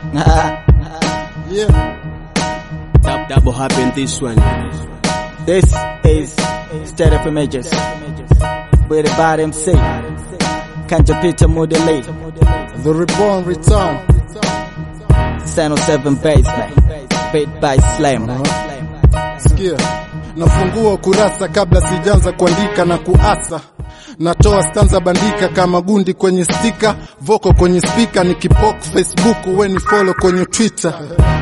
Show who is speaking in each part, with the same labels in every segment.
Speaker 1: Yeah.
Speaker 2: Dab double happen this one.
Speaker 3: This is State of Images with the bottom C. Kanja Peter Mudele,
Speaker 1: The Reborn Return.
Speaker 3: Sano 7 Basement, beat by Slam.
Speaker 1: Sikia, nafungua ukurasa kabla sijaanza kuandika na kuasa natoa stanza bandika kama gundi kwenye stika voko kwenye spika nikipok facebook weni follow kwenye twitter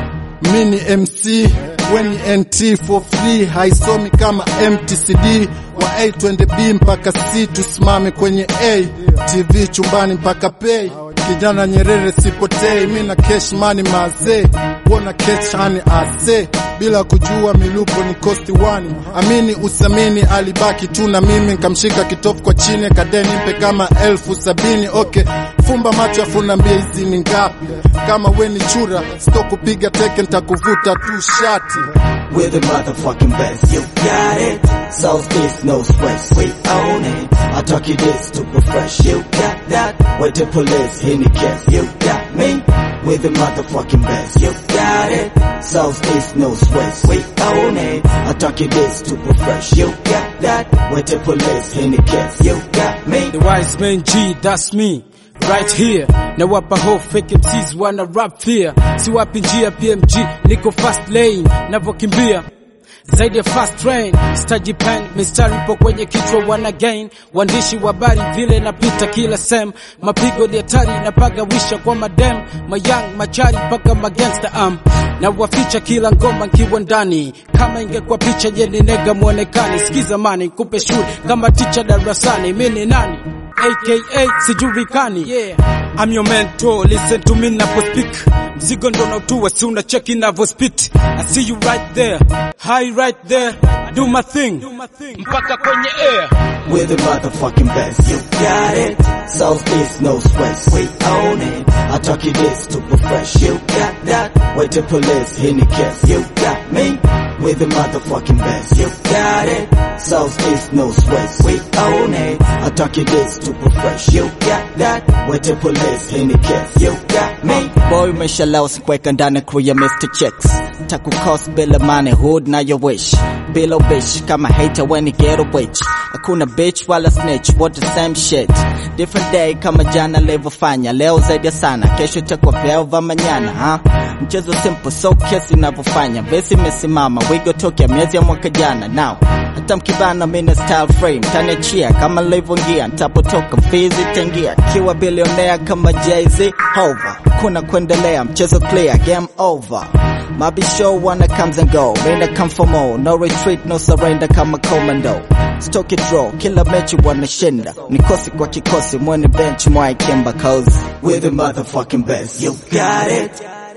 Speaker 1: mini mc weni nt for free haisomi kama mtcd wa a twende b mpaka c tusimame kwenye a tv chumbani mpaka pay kijana nyerere sipotei mi na cash money mazee wona cash hani ase bila kujua milupo ni kosti wani amini usamini alibaki tu na mimi nkamshika kitofu kwa chini kadeni mpe kama elfu sabini okay fumba macho afunambia hizi ni ngapi kama we ni chura sto kupiga teke ntakuvuta tu shati
Speaker 3: We're the motherfucking best. You got it. South East, no stress. We own it. I talk you this super fresh. You got that. With the police, in the case. You got me. We're the motherfucking best. You got it. South East, no stress. We own it. I talk you this super fresh. You got that. With the police, in the case. You got me.
Speaker 4: The wise man G, that's me. Right here na wapa ho fake MCs wana rap fear si wapi njia PMG niko fast lane navokimbia zaidi ya fast train staji pen mistari ipo kwenye kichwa wana gain waandishi wa habari vile napita kila sem mapigo ni hatari napaga wisha kwa madem mayang machari mpaka magangsta am na waficha kila ngoma nkiwa ndani kama ingekuwa picha je ni nega mwonekani sikiza mani kupe shule kama ticha darasani mi ni nani aka sijulikani yeah. I'm your mentor, listen to me napo speak mzigo ndo nautua si unacheki navo spit I see you right there, high right there do my thing mpaka kwenye air
Speaker 3: We're the motherfucking best. You got it. Southeast, no stress. We own it. I talk you this super fresh. You got that. With the police, in the case. You got me. We're the motherfucking best. You got it. Southeast, no stress. We own it. I talk you this super fresh. You got that. With the police, in the case. You got me. Boy, umeshalewa sikuweka ndani crew ya Mr. Checks. Takukos bila money, hood na your wish. Below bitch, kama hater when you get a witch. Hakuna bitch wala snitch, what the same shit. Different day kama jana levofanya, leo zaidi ya sana, kesho itakuwa vyeo vya manyana ha? Mchezo simple, so kesi inavyofanya, besi imesimama, wigo tokea miezi ya mwaka jana now. Hata mkibana mina style frame, taniachia kama livyoingia, ntapotoka fizi tangia, kiwa bilionea kama Jay-Z, hover. Kuna kuendelea, mchezo clear, game over. Mabisho wanna comes and go, Raina come for more, no retreat, no surrender kama commando. Stoke it draw, kila mechi wanashinda, nikosi kwa kikosi, mwene bench mwai kimba cause we're the motherfucking best. You got it.